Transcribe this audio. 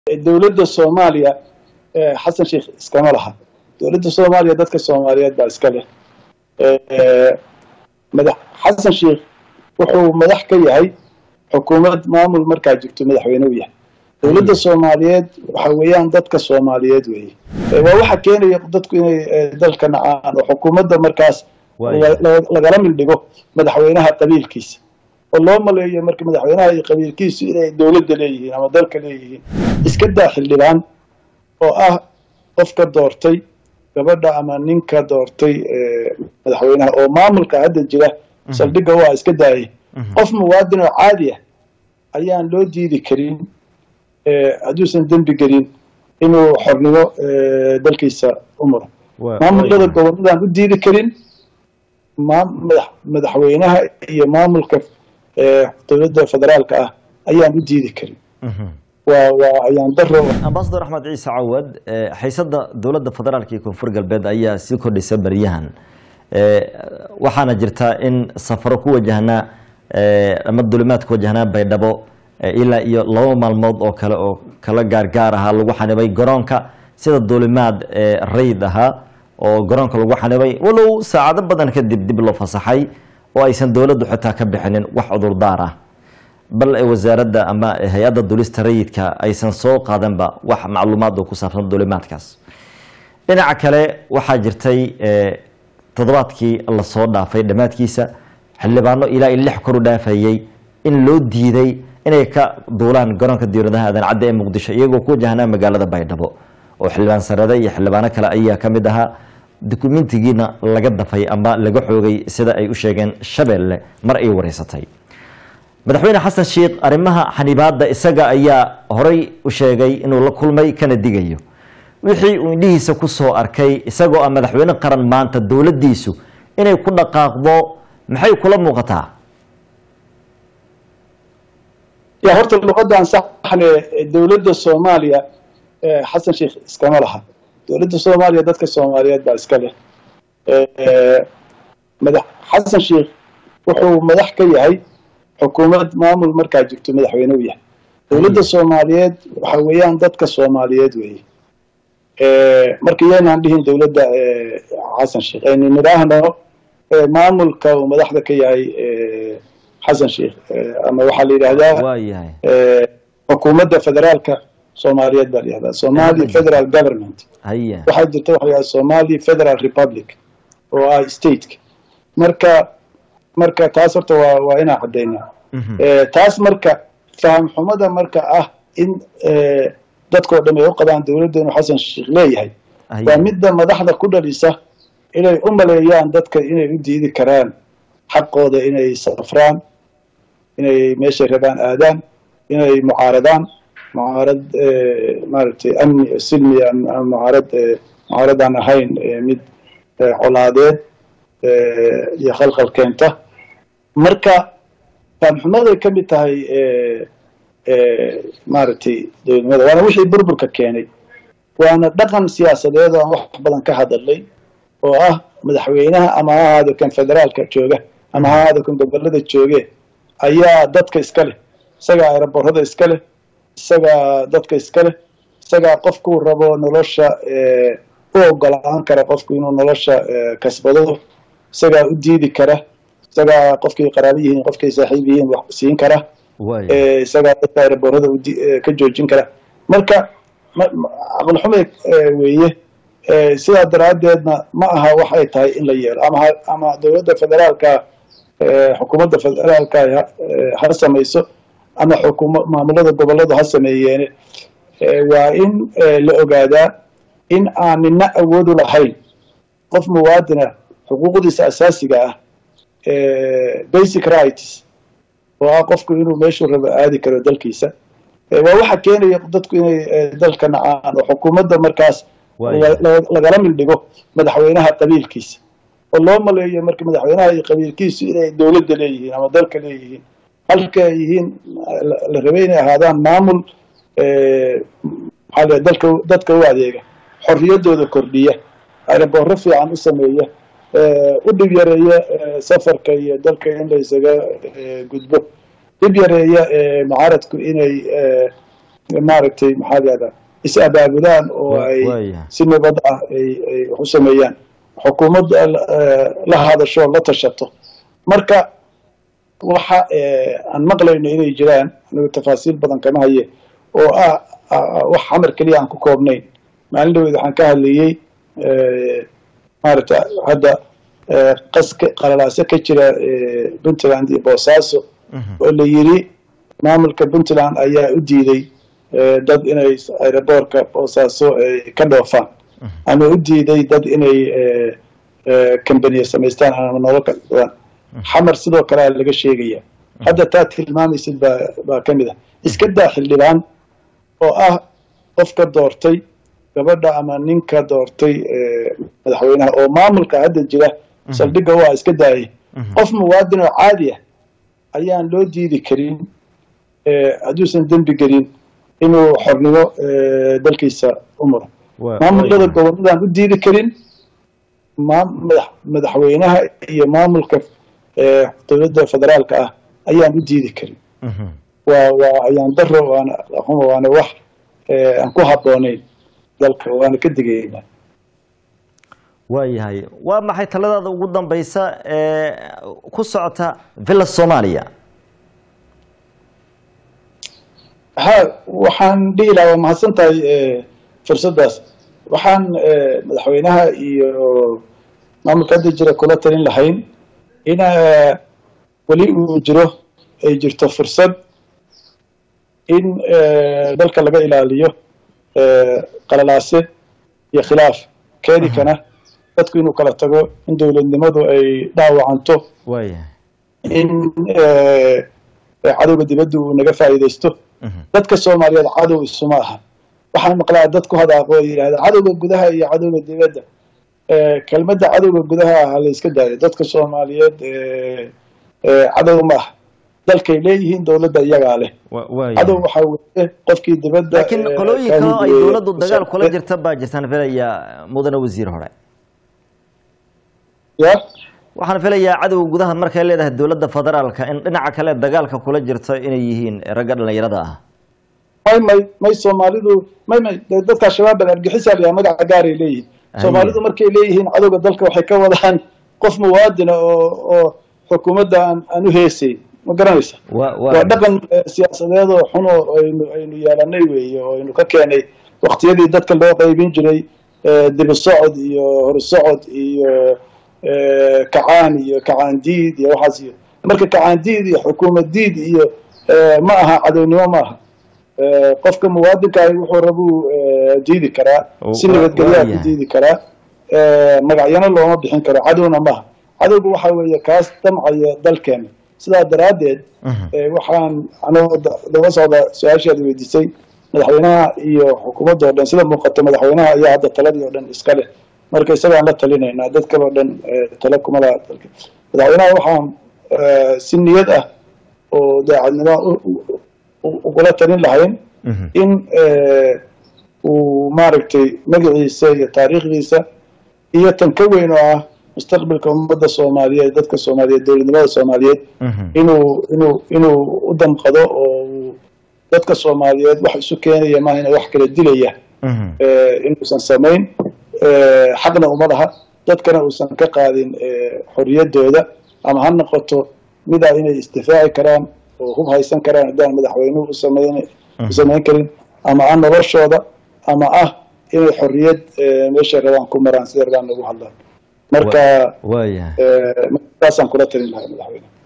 dowladda soomaaliya xasan sheikh iskama laha dowladda soomaaliya dadka soomaaliyeed baa iska leh madax xasan sheikh wuxuu madax ka yahay xukuumad maamul markaa jirto madaxweyne u yahay dowladda soomaaliyeed waxa weeyaan dadka soomaaliyeed weeye waa waxa keenaya dadku inay dalka nacaan oo xukuumadda markaas lagala mildhigo madaxweynaha qabiilkiisa oo loo maleeyo marka madaxweynaha iyo qabiilkiisu inay dowladda leeyihiin ama dalka leeyihiin iska daa xildhibaan oo ah qofka doortay gabadha ama ninka doortay madaxweynaha oo maamulka hadda jira saldhigga waa iska daayay qof muwaadin oo caadi ah ayaan loo diidi karin hadduusan dembi gelin inuu xornimo dalkiisa u maro maamulada goboladaan u diidi karin madaxweynaha iyo maamulka dowladda federaalka ah ayaan u diidi karin waa waa ayaan daro ambasador axmed ciise cawad xiisada dowladda federaalka iyo koonfur galbeed ayaa sii kordhaysa baryahan waxaana jirta in safaro ku wajahnaa ama dulimaad ku wajahnaa baydhabo ilaa iyo laba maalmood oo kale oo kala gaargaar ahaa lagu xanibay garoonka sida duulimaad rayd ahaa oo garoonka lagu xanibay walow saacado badan kadib dib loo fasaxay oo aysan dowladdu xitaa ka bixinin wax cudurdaar ah bal wasaaradda ama hay-adda dulista rayidka aysan soo qaadanba wax macluumaad oo ku saabsan duulimaadkaas dhinaca kale waxaa jirtay toddobaadkii lasoo dhaafay dhammaadkiisa xildhibaano ilaa i lix kor u dhaafayey in loo diiday inay ka duulaan garoonka diiradaha aadan cadde ee muqdisho iyagoo ku wajahnaa magaalada baydhabo oo xildhibaan sarade iyo xildhibaano kale ayaa ka mid ahaa dukumentigiina laga dafay ama laga xoogay sida ay u sheegeen shabeelle mar ay wareysatay madaxweyne xasan sheikh arrimaha xanibaadda isaga ayaa horay u sheegay inuu la kulmay kana digayo wixii uu indhihiisa ku soo arkay isagoo ah madaxweyne qaran maanta dowladdiisu inay ku dhaqaaqdo maxay kula muuqataa ya horta luqadan saxne dowladda soomaaliya xasan sheikh iskama laha dowladda soomaaliya dadka soomaaliyeed baa iska leh madax xasan sheikh wuxuu madax ka yahay xukuumad maamul markaa jirto madaxweyne u yahay dowladda soomaaliyeed waxa weeyaan dadka soomaaliyeed weeye marka yaynaan dhihin dowladda xasan sheikh aynu nidhaahno maamulka uu madaxda ka yahay xasan sheikh ama waxaa la yidhahdaa xukuumadda federaalka soomaaliyeed baa la yihahdaa somali federal government waxaa jirta waxa la yihahda somali federal republic oo ah stateka marka marka taas horta waa waa inaan caddaynaa taas marka faham xumada marka ah in dadkao dham ay u qabaan dowladda inuu xasan sheikh leeyahay waa midda madaxda ku dhalisa inay u maleeyaan dadka inay u diidi karaan xaqooda inay safraan inay meeshay rabaan aadaan inay mucaaradaan mucaarad maaragtay amni silmi mucaarad mucaaradaan ahayn mid colaadeed iyo khalkhal keenta marka faamxumaday ka mid tahay maaragtay dowladnimada waana wixii burburka keenay waana dhaqan siyaasadeed oo aan wax badan ka hadalnay oo ah madaxweynaha ama ha ahaado kan federaalka jooga ama ha ahaado kan gobolada jooge ayaa dadka iska leh isagaa aeroborada iska leh isagaa dadka iska leh isagaa qofkuu rabo nolosha u ogolaan kara qofku inuu nolosha kasbado isagaa u diidi kara isagaa qofkay qaraabo yihiin qofkay saaxiib yihiin wax siin kara isagaa dadka aeroborada ka joojin kara marka caqlixumay weeye sidaa daraaddeedna ma aha wax ay tahay in la yeelo ama ama dowladda federaalka xukuumadda federaalka ha samayso ama xukuma maamulada goboladu ha sameeyeene waa in la ogaadaa in aan nina awoodu lahayn qof muwaadina xuquuqdiisa asaasiga ah basic rights oo ah qofku inuu meeshuu rabo aadi karo dalkiisa waa waxa keenaya dadku inay dalka nacaan oo xukuumadda markaas lagala mildhigo madaxweynaha qabiilkiisa oo loo maleeyo marka madaxweynaha iyo qabiilkiisu inay dowladda leeyihiin ama dalka leeyihiin halka ay yihiin la rabay inay ahaadaan maamul maxaa dalka dadka u adeega xorriyaddooda kordhiya aeroboorro fiican u sameeya u dhib yareeya safarka iyo dalka in la isaga gudbo dhib yareeya mucaaradku inay maaragtay maxaa yahdaa is abaabudaan oo ay si nabad ah ay ay wax u sameeyaan xukuumaddu la hadasho la tashato marka waxa aan maqlayno inay jiraan anigu tafaasiil badan kama haye oo ah wax xamar keliya aan ku koobnayn maalin dhaweyd waxaan ka hadlayey maaragta hadda qaska qalalaase ka jira puntland iyo boosaaso oo la yiri maamulka puntland ayaa u diiday dad inay aeroboortka boosaaso ka dhoofaan ama u diiday dad inay kambaniya samaystaan ama nolol ka dhadaan xamar sidoo kale a laga sheegaya hadda taa tilmaamaysid baa baa ka mid ah iska daa xildhibaan oo ah qofka doortay gabadha ama ninka doortay madaxweynaha oo maamulka hadda jira saldhigga waa iska daayay qof muwaadin oo caadi ah ayaan loo diidi karin hadduusan dembi gelin inuu xornimo dalkiisa u maro maamulada goboladaan u diidi karin madaxweynaha iyo maamulka dowladda federaalka ah ayaan u diidi karin waa waa ayaan daro waana waana wax aan ku habboonayn dalka waana ka digaynaa waayahay waa maxay taladaada ugu dambaysa ee ku socota villa soomaaliya ha waxaan dhihi lahaa waa mahadsan tahay fursaddaas waxaan madaxweynaha iyo maamulka hadda jira kula talin lahayn in weli uu jiro ay jirto fursad in dalka laga ilaaliyo qalalaase iyo khilaaf keeni kana dadku inuu kala tago in dowladnimadu ay dhaawacanto in cadowga dibadda uu naga faa'iidaysto dadka soomaaliyeed cadow isuma aha waxaan maqlaa dad ku hadaaqo oo yidhahda cadowga gudaha iyo cadowga dibadda kelmadda cadowga gudaha ah la iska daayo dadka soomaaliyeed cadow ma aha dalkay leeyihiin dowladda iyagaa leh cadow waxaa weye qofkii dibadda laakiin qolooyinka ay dowladdu dagaal kula jirta baa jirtaan filaya mudane wasiir hore ya waxaan filayaa cadowga gudaha markay leedahay dowladda federaalka in dhinaca kale dagaalka kula jirto inay yihiin ragga dhalinyarada ah may may may soomaalidu may may dadka shabaab argixisa layaa magaca gaaray leeyihiin soomaalidu markay leeyihiin cadowga dalka waxay ka wadaan qof muwaadina oo oo xukuumadda aan aan u heesayn ma garanaysa waa dhaqan siyaasadeed oo xun oo aynu aynu yeelanay weeye oo aynu ka keenay waktiyadii dadka loo qaybin jiray dibi socod iyo horsocod iyo kacaan iyo kacaan diid iyo waxaas iyo marka kacaan diid iyo xukuumad diid iyo ma aha cadownimo ma aha qofka muwaadinkaah wuxuu rabuu diidi karaa si nabadgelyaa ku diidi karaa magacyana looma bixin karo cadowna maaha cadowga waxa weeye kaas damcaya dalkeena sidaa daraaddeed waxaan anoo daba socda su-aashaada weydiisay madaxweynaha iyo xukuumadda o dhan sida muuqata madaxweynaha ayaa hadda taladii oo dhan iska leh marka isagaan la talinaynaa dad kale oo dhan tala kuma laha dalka madaxweynaha waxaan si niyad ah oo daacadnimo ugula talin lahayn in uu maaragtay magaciisa iyo taariikhdiisa iyo tan ka weyn oo ah mustaqbalka ummadda soomaaliyeed dadka soomaaliyeed dowladnimada soomaaliyeed inuu inuu inuu u damqado oo dadka soomaaliyeed wax isu keenaya maaha ina wax kala dilaya inuusan samayn xaqna uma laha dadkana uusan ka qaadin xorriyaddooda ama ha noqoto midaa inay isdifaaci karaan oo hub haysan karaan haddaan madaxweynuhu usamayn u samayn karin ama ah noloshooda ama ah inay xorriyad meeshay rabaan ku maraan sida rabaan lagu hadlaan marka saasaan kula talin lahay madaxweyne